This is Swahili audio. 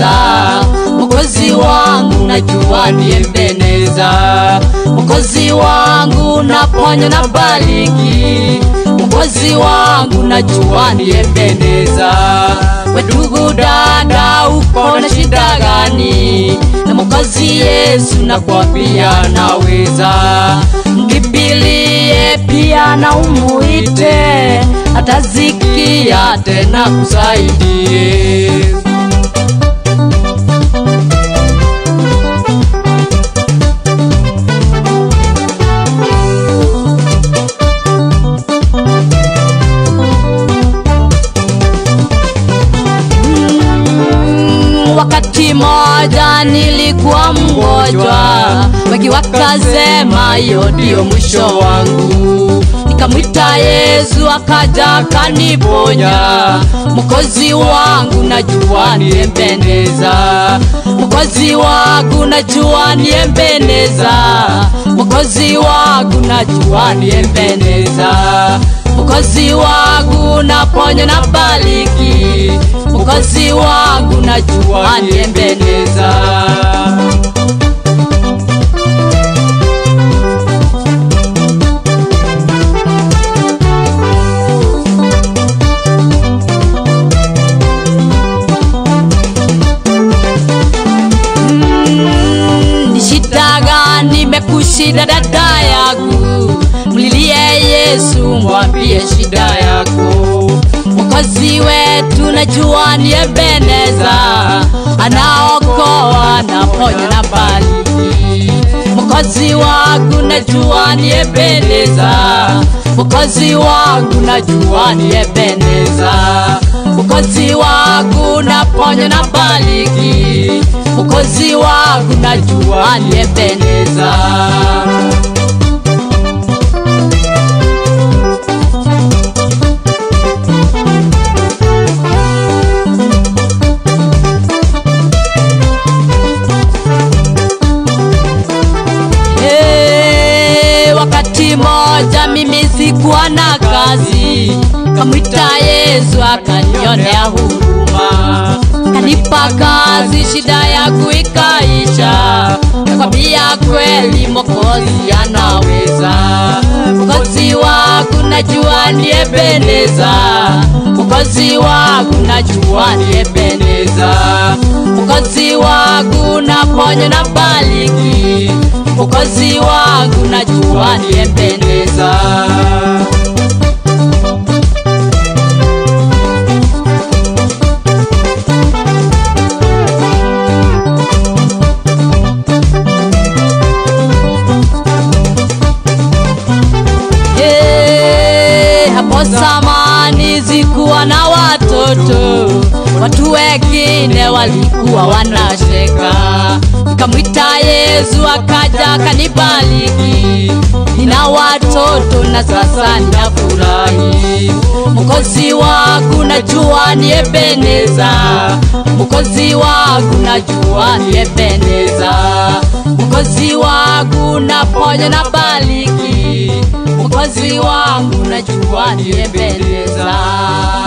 Ebeneza, Mwokozi wangu najua ni Ebeneza, Mwokozi wangu naponya na bariki, Mwokozi wangu najua ni Ebeneza. We ndugu dada, uko na shida gani? Na Mwokozi Yesu nakwambia naweza, mkimbilie pia na umuite, atazikia tena kusaidie. Mm, wakati moja nilikuwa mgonjwa, wengi wakasema hiyo ndio mwisho wangu. Nikamwita Yesu akaja akaniponya, Mwokozi wangu najua ni Ebeneza, Mwokozi wangu najua ni Ebeneza, Mwokozi wangu najua ni Ebeneza, Mwokozi wangu naponya na bariki, Mwokozi wangu najua ni Ebeneza. Mm, ni shida gani imekushida dada yangu? Mlilie Yesu, mwambie shida yako. Mwokozi wetu najua ni Ebeneza, anaokoa, anaponya na bariki. Mwokozi wangu najua ni Ebeneza, Mwokozi wangu najua ni Ebeneza, Mwokozi wangu naponya na bariki, Mwokozi wangu najua ni Ebeneza. Hey, wakati moja mimi sikuwa na kazi, kamwita Yesu akanionea huruma, kanipa kazi, shida yangu ikaisha. Nakwambia kweli, Mwokozi anaweza. Mwokozi wangu najua ni Ebeneza, Mwokozi wangu najua ni Ebeneza, Mwokozi wangu naponya na bariki, Mwokozi wangu najua ni Ebeneza. Hey, hapo zamani zikuwa na watoto, watu wengine walikuwa wanasheka. Nikamwita Yesu akaja akanibariki, nina watoto na sasa ninafurahi. Mwokozi wangu najua ni Ebeneza, Mwokozi wangu najua ni Ebeneza, Mwokozi wangu naponya na bariki, Mwokozi wangu najua ni Ebeneza.